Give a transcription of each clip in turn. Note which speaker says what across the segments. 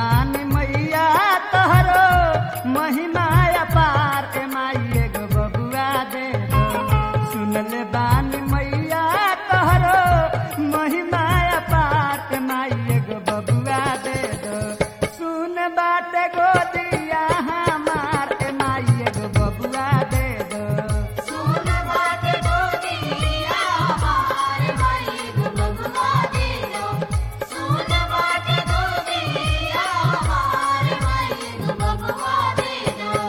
Speaker 1: बानी मैया तोहरो महिमा अपार ए माई एगो बबुआ दे दो सुनले बानी मैया तोहरो महिमा अपार ए माई एगो बबुआ दे दो सुन बाटे गोदिया हमार ए माई एगो बबुआ दे दो
Speaker 2: सुन बाटे गोदिया हमार माई गो बबुआ दे दो सुन बाटे गोदिया हमार माई गो बबुआ दे दो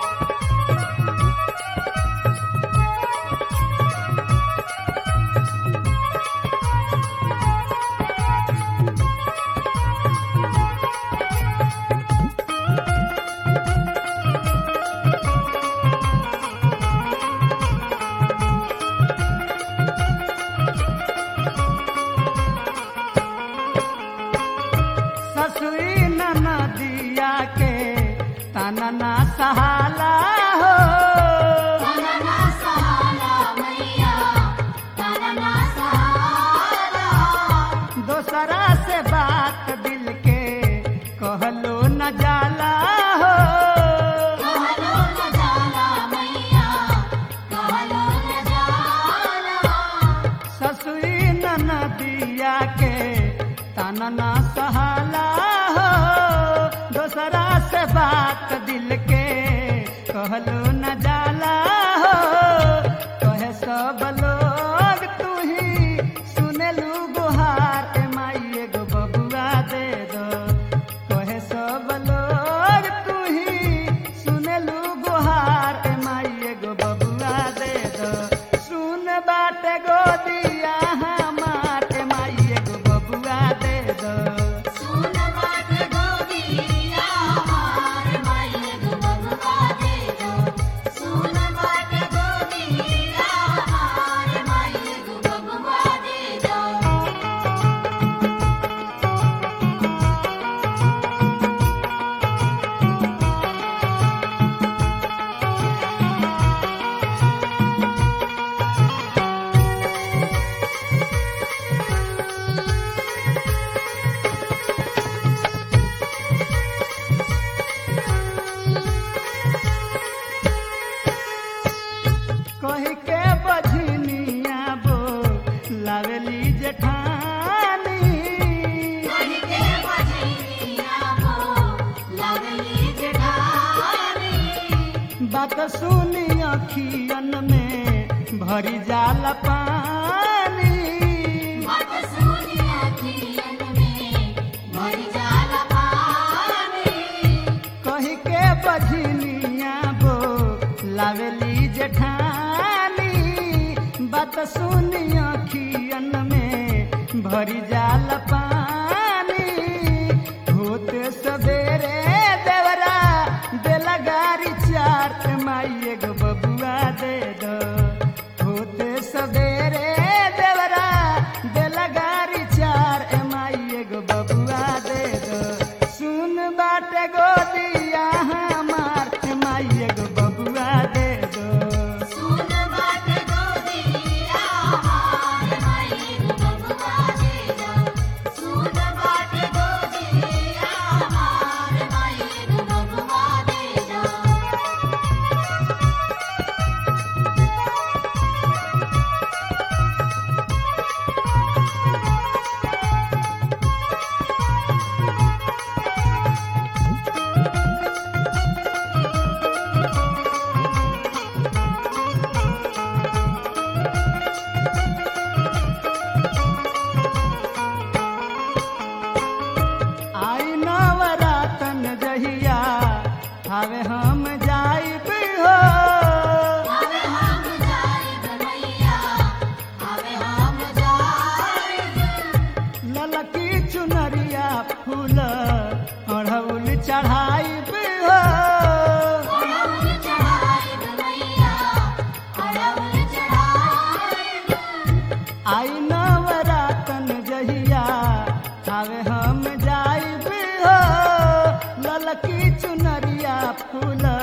Speaker 1: ससुई नदिया के तनना सहाला हो
Speaker 2: तनना सहाला मैया तनना सहाला
Speaker 1: दोसरा से बात दिल के कहलो न जाला हो
Speaker 2: कहलो न जाला मैया कहलो न जाला
Speaker 1: ससुई नदिया के तनना सहाला हो दोसरा से बात दिल के कहलो न जाला हो कहे सब लोग तू ही सुनेलू गुहार ए माई एगो बबुआ दे दो कहे सब लोग तू ही सुनेलू गुहार ए माई एगो बबुआ दे दो सुन बाटे गोदिया हमार ए माई एगो बबुआ दे दो
Speaker 2: सुन बाटे गोदिया हमार माई गो बबुआ दे दो सुन बाटे गोदिया हमार माई गो बबुआ दे दो
Speaker 1: कही के बझनिया बो लावेली जेठानी
Speaker 2: कहि के बजनिया हो लगली जेठानी
Speaker 1: बात सुनी अखियन में भरी जाला पानी
Speaker 2: मत सुनी अखियन में भरी जाला पानी
Speaker 1: कही के बझनिया बो लावेली जेठानी बात सुनी अखियन में भरी जाला पानी होते सवेरे देवरा देला गारी चार ए माई एगो बबुआ दे दो होते सवेरे देवरा देला गारी चार ए माई एगो बबुआ दे दो सुन बाटे गोदिया हमार ए माई एगो बबुआ दे दो
Speaker 2: सुन बाटे गोदिया हमार माई गो बबुआ दे दो सुन बाटे गोदिया हमार माई गो बबुआ दे दो
Speaker 1: आई नवरातन जहिया हवे हम जाइब हो
Speaker 2: आवे हम जाइब मैया आवे हम जाइब
Speaker 1: ललकी चुनरिया फूल अढ़ौल चढ़ाइब हो
Speaker 2: अड़हुल चढ़ाइब मैया अड़हुल चढ़ाइब
Speaker 1: आई नवरातन जहिया हवे हम जाइब हो ललकी चुनरिया फूल